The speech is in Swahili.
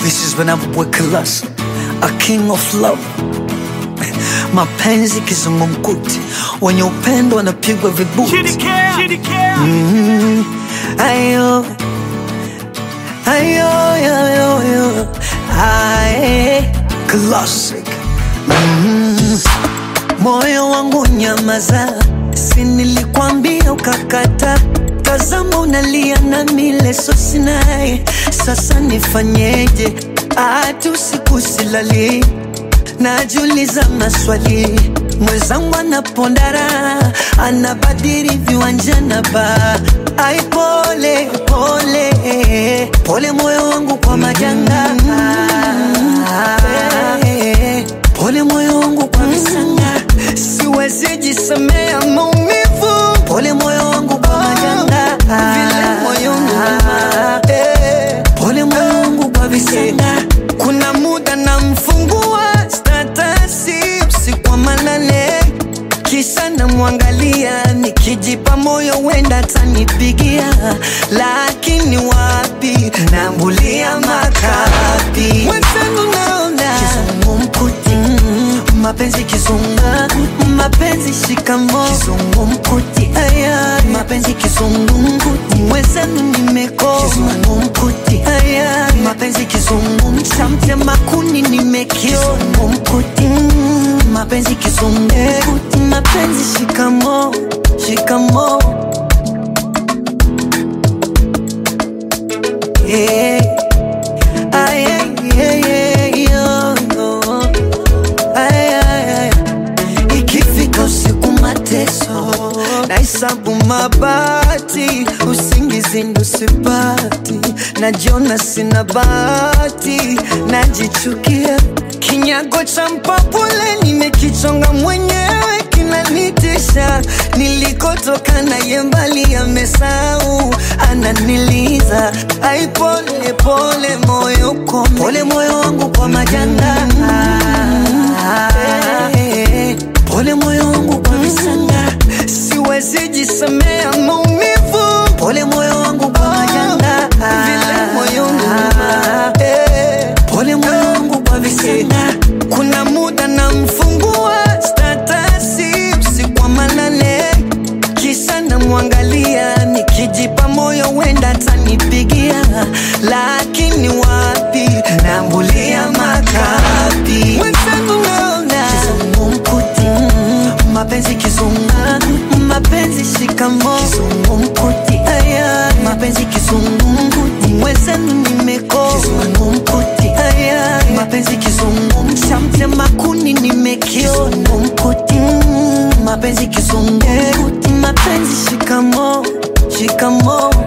This is when I'm with class, a king of love. Mapenzi kizungumkuti, wenye upendo wanapigwa vibuti. Mm, ayo, ayo, ayo, ayo, aye, classic. Mm, moyo wangu nyamaza, si nilikwambia ukakata Tazama unalia na mile so sinaye, sasa nifanyeje? Hata usiku silali, najiuliza maswali. Mwenzangu anapondara, anabadili viwanja na ba. Ai, pole pole pole, moyo wangu kwa majanga. Pole moyo wangu kwa visanga, siwezi jisemea maumivu. Pole moyo wangu kwa majanga, vile moyo unuma. Eh, Pole moyo wangu kwa visanga, kuna muda namfungua statasi usiku wa manane kisha namwangalia nikijipa moyo wenda tanipigia, lakini wapi, nambulia makapi mwenzangu naona kizungumkuti, mm, mapenzi kizunga, mapenzi shikamo kizungumkuti, aya mapenzi kizungumkuti, mwenzangu nimekoma kizungumkuti, aya mapenzi kizungum, chamtema kuni nimekio kizungumkuti, mm, mapenzi kizungumkuti, mapenzi shikamo shikamo yeah. Ay, ay, ay, ay, yo, yo. Ay, ay, ay. Ikifika usiku mateso nahesabu mabati, usingizi ndo sipati, najiona sina bahati, najichukia kinyago cha mpapule nimekichonga mwenyewe kinanitisha, nilikotoka naye mbali amesahau, ananiliza ai, pole pole moyo kome, pole moyo wangu kwa majanga Eh, pole moyo wangu kwa visanga, siwezi jisemea maumivu. Pole moyo wangu kwa majanga, vile moyo unuma. Eh, pole moyo wangu kwa visanga, kuna muda namfungua statasi usiku wa manane kisha namwangalia nikijipa moyo wenda tanipigia, lakini wapi, nambulia makapi mwenzangu naona kizungumkuti, mm, mapenzi kizunga, mapenzi shikamo kizungumkuti, aya mapenzi kizungumkuti, mwenzangu nimekosa kizungumkuti, aya mapenzi kizungum, chamtema kuni nimekio kizungumkuti, mm, mapenzi kizungumkuti, mapenzi shikamo shikamo